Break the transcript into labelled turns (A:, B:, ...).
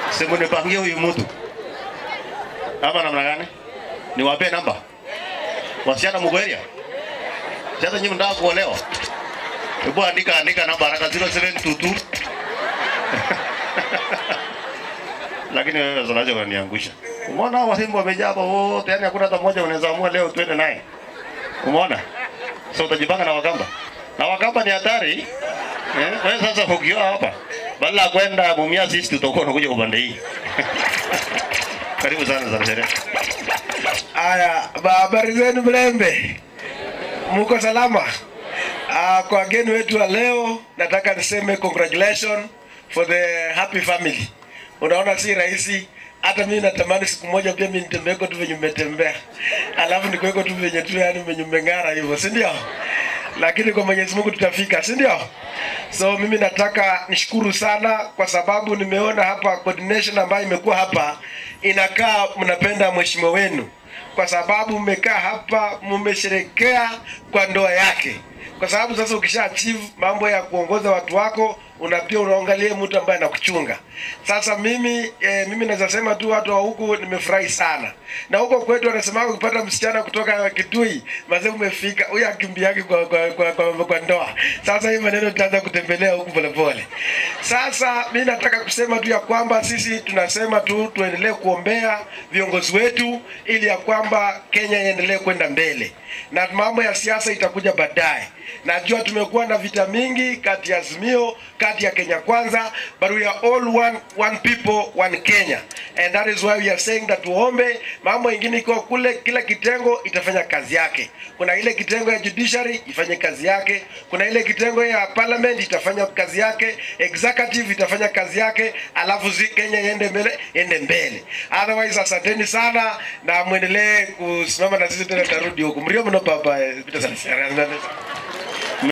A: simunipangie huyu mtu ama namna gani? Niwape namba wasichana mko area? Sasa nyinyi mnataka kuolewa? Hebu andika andika namba haraka 0722 lakini wewe unaje unaniangusha. Umeona hao Simba wamejaa hapa wote, yani hakuna hata mmoja unaweza amua leo twende naye. Umeona? So utajipanga na Wakamba. Na Wakamba ni hatari. Eh, wewe sasa ukioa hapa badala ya kwenda Mumias East utakuwa unakuja upande hii. Karibu sana sana sherehe.
B: Aya, ba- habari zenu Mlembe, muko salama? Uh, kwa wageni wetu wa leo nataka niseme congratulations for the happy family. Unaona si rahisi, hata mimi natamani siku moja pia mimi nitembeko tu venye umetembea, alafu nikuweko tu venye tu yani venye umeng'ara hivyo, si ndio? Lakini kwa Mwenyezi Mungu tutafika, si ndio? So mimi nataka nishukuru sana kwa sababu nimeona hapa coordination ambayo imekuwa hapa inakaa mnapenda mheshimiwa wenu kwa sababu mmekaa hapa mmesherekea kwa ndoa yake, kwa sababu sasa ukisha achieve mambo ya kuongoza watu wako una pia unaangalia mtu ambaye anakuchunga. Sasa mimi eh, mimi naweza sema tu watu wa huku nimefurahi sana, na huko kwetu wanasema ukipata msichana kutoka Kitui mazee umefika, huyu akimbiaki kwa, kwa, kwa, kwa, kwa ndoa. Sasa hii maneno tutaanza kutembelea huku polepole. Sasa mi nataka kusema tu ya kwamba sisi tunasema tu tuendelee kuombea viongozi wetu ili ya kwamba Kenya iendelee kwenda mbele, na mambo ya siasa itakuja baadaye. Najua tumekuwa na vita mingi kati ya Azimio, kati ya Kenya Kwanza, but we are all one, one people, one Kenya. And that is why we are saying that tuombe mambo ingine ikiwa kule, kila kitengo itafanya kazi yake. Kuna ile kitengo ya judiciary ifanye kazi yake, kuna ile kitengo ya parliament itafanya kazi yake, executive itafanya kazi yake, alafu zi Kenya iende mbele, iende mbele. Otherwise, asanteni sana na muendelee kusimama na sisi tena, tarudi huku mrio mno baba eh, Peter Salasya.